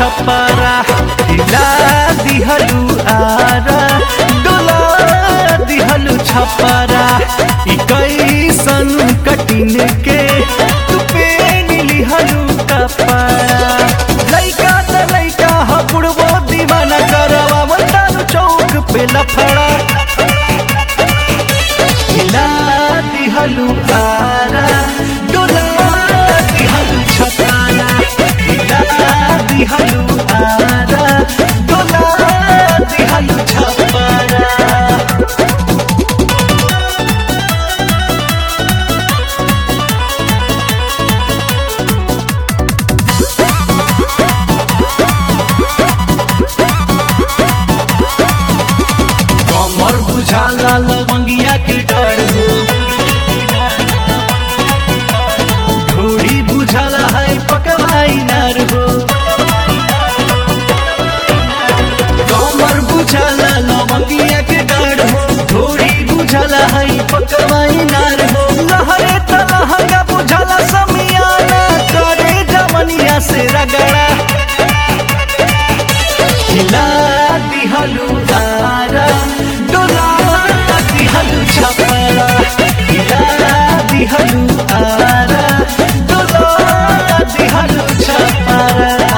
छपरा हिला दिहलू आरा डोला दिहलू छपरा ई कैसन कटिन के तू पेन लिहलू कपड़ा लइका त लइका ह बुढ़बो दीवाना करवा बतानु चौक पे लफड़ा हिला दिहलू आरा डोला दिहलू छपरा हिला दिहलू आरा डोला दिहलू छपरा कमर बुझाला लवंगिया के डर हो घोड़ी बुझाला है पकवाई नार हो कमर बुझाला लवंगिया के डर हो घोड़ी बुझाला है पकवाई नार हो लहरे तलहंगा बुझाला समियाना करे जमनिया से रगड़ा हिला दिहलू आरा डोला दिहलू छपरा हिला दिहलू आरा डोला दिहलू छपरा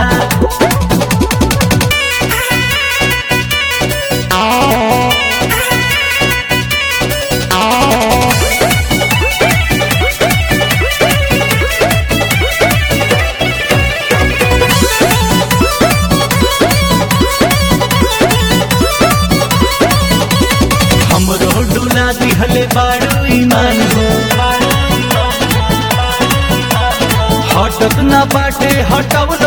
हमरो डोला दिहले बाड़ू ईमान हो हटत ना बाटे हटवल